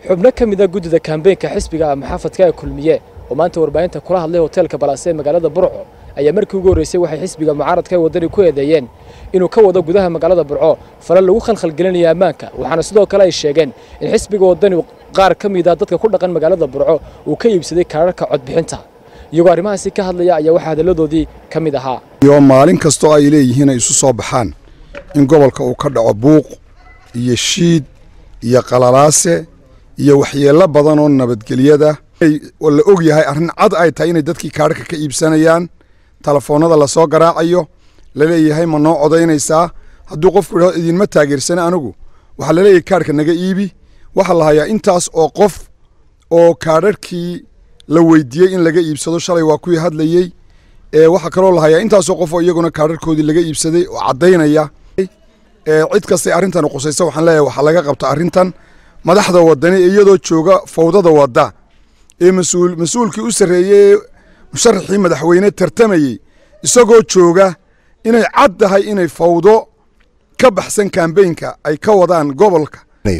xubno ka mid a guddida kaambeynka xisbiga maxaafadka ee kulmiye oo maanta warbaahinta kula hadlay hoteelka balaase ee magaalada burco ayaa markii ugu horreysay waxay xisbiga mucaaradka ee waddani ku eedeeyeen inuu ka wado gudaha magaalada burco fale lagu khalkhalgelinaya ammaanka waxaana sidoo kale ay sheegeen in xisbiga waddani qaar ka mid a dadka ku dhaqan magaalada burco uu ka iibsaday kaararka codbixinta iyagoo arrimahaasi ka hadlaya ayaa waxaa hadalladoodii ka mid ahaa iyo maalin kastoo ay leeyihiin ay isu soo baxaan in gobolka uu ka dhaco buuq iyo shiid iyo qalalaase iyo waxyeello badan oo nabadgelyada la og yahay arrin cad ay tahay inay dadkii kaarhka ka iibsanayaan telefoonnada lasoo garaacayo laleeyahay ma noo codaynaysaa hadduu qofku idhao idinma taageersana anigu waxaa laleeyahay kaarhka naga iibi waxaa la hayaa intaas oo qof oo kaadharhkii la weydiiyey in laga iibsado shalay waa kuwii hadlayey waxaa kaloo la hayaa intaasoo qof oo iyaguna kaadharhkoodii laga iibsaday oo caddaynaya cid kastay arrintan qusaysa waxaan leeyahay waxaa laga qabta arrintan madaxda wadani iyadoo jooga fawdada wadda ee mas-uul mas-uulkii u sarreeyey musharaxii madaxweyne tartamayey isagoo jooga inay cad tahay inay fawdo ka baxsan kambeynka ay ka wadaan gobolka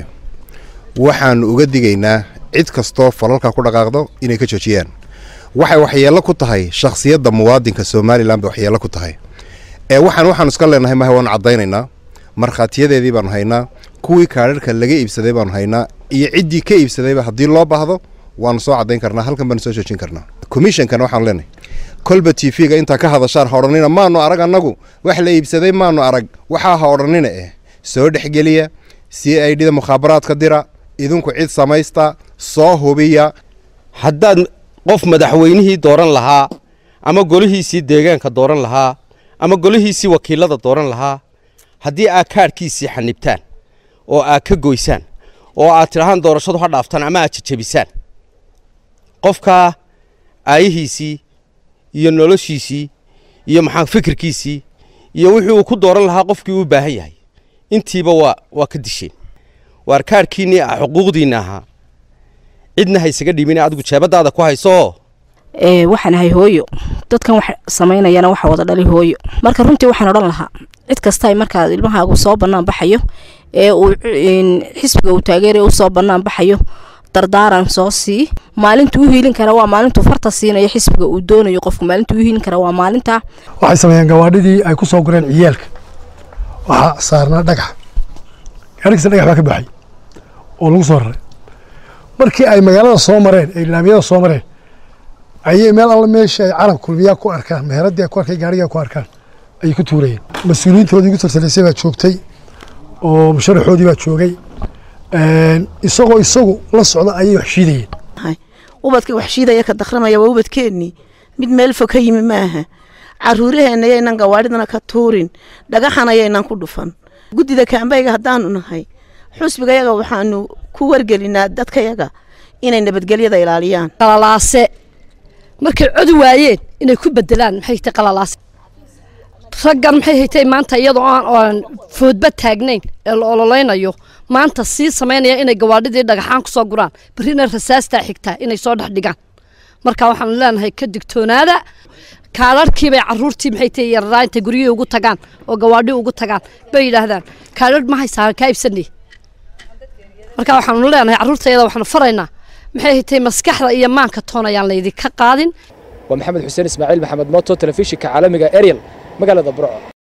waxaannu uga digaynaa cid kastoo falalka ku dhaqaaqdo inay ka joojiyaan waxay waxyeello ku tahay shakhsiyadda muwaadinka somalilan bay waxyeello ku tahay ee waxaan waxaanu iska leenahay maha waanu caddaynaynaa markhaatiyadeedii baanu haynaa kuwii kaadharhka laga iibsaday baanu haynaa iyo ciddii ka iibsadayba haddii loo baahdo waanu soo caddayn karnaa halkan baanu soo joojin karnaa commishonkana waxaanu leenahay kolba t v-ga intaa ka hadashaan ha odhanina maanu arag annagu wax la iibsaday maanu arag waxaa ha odhanina eh soo dhexgeliya c i d da mukhaabaraadka dira idinku cid samaysta soo hubiya haddaad qof madaxweynihii dooran lahaa ama golihiisii deegaanka dooran lahaa ama golihiisii wakiilada dooran lahaa haddii aad kaadhkiisii xanibtaan oo aad ka goysaan oo aad tidhahaan doorashadu ha dhaaftaan ama aad jajabisaan qofkaa aayihiisii iyo noloshiisii iyo maxaa fikirkiisii iyo wixii uu ku dooran lahaa qofkii uu baahan yahay intiiba waa waa ka disheen waar kaadhkiinnii ah xuquuqdiinna ahaa cidna haysaga dhiibin adigu jeebadaada ku haysooo waxaan ahay hooyo dadkan wax samaynayana waxa wada dhali hooyo marka runtii waxaan odhan lahaa cid kasta markaa ilmahaagu soo bannaan baxayo ee uu xisbiga uu taageeraya u soo bannaan baxayo dardaaran soo sii maalintu u hiilin kara waa maalintuu farta siinayo xisbiga uu doonayo qofku maalintu u hiilin kara waa maalintaa waxay sameeyeen gawaadhidii ay ku soo gureen ciyaalka waxaa saarnaa dhagax gaadhigisa dhagax baa ka baxay oo lagu soo raray markii ay magaalada soo mareen ay laamiyada soo mareen ayay meel alla meesha ay calan kulmiyaa ku arkaan meheradii ku arkay gaarigaa ku arkaan ayay ku tuurayeen mas-uuliyiintoodii ugu tartalaysay baa joogtay oo musharaxoodii baa joogay isagoo isagu la socda ayay wax shiidayeen ubadkii wax shiidaya ka dakramaya waa ubadkeennii mid meel fog ka yimi maaha caruuraheenna yaynan gawaadhidana ka tuurin dhagaxana yaynan ku dhufan guddida kaambayga haddaanu nahay xusbigayaga waxaanu ku wargelinaa dadkayaga inay nabadgelyada ilaaliyaan qalalaase markay codi waayeen inay ku bedelaan maxay haytay qalalaase raggan maxay haytay maanta iyadoo aan foodba taagnayn ee la ololeynayo maanta sii samaynaya inay gawaadhidii dhagaxaan ku soo guraan berrina rasaastaa xigtaa inay soo dhex dhigaan marka waxaanu leenahay ka digtoonaada kaadharhkiibay caruurtii maxay tahay yararaa intay guryihii ugu tagaan oo gawaadhii ugu tagaan bay yidhaahdaan kaadharh ma haysaan kaa ibsanay marka waxaanu leenahay carruurtayada waxaanu faraynaa maxay haytay maskaxda iyo maanka toon ayaan laydinka qaadin waa maxamed xuseen ismaaciil maxamed mooto telefishinka caalamiga ariel magaalada burco